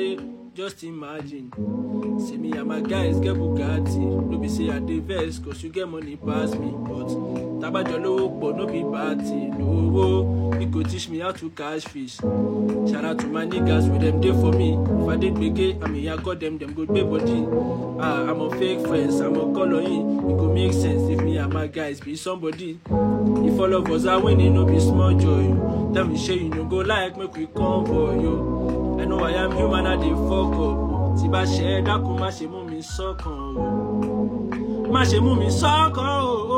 say just imagine say me and my guys get bugatti no be say i dey vex cause you get money pass me but tabajo lówó pọ̀ no be bad thing owó e go teach me how to catch fish shout out to my niggas wey dem dey for me if i dey gbege i mean ya god dem dem go gbe body ah i'm on fake friends i'm on colour in e go make sense if me and my guys be somebody if all of us are winning no be small joy o tell me shey you no go like make we come for you i know i am human i dey fuck up tí bá ṣe é dákun má ṣe mú mi sọ́kàn o má ṣe mú mi sọ́kàn o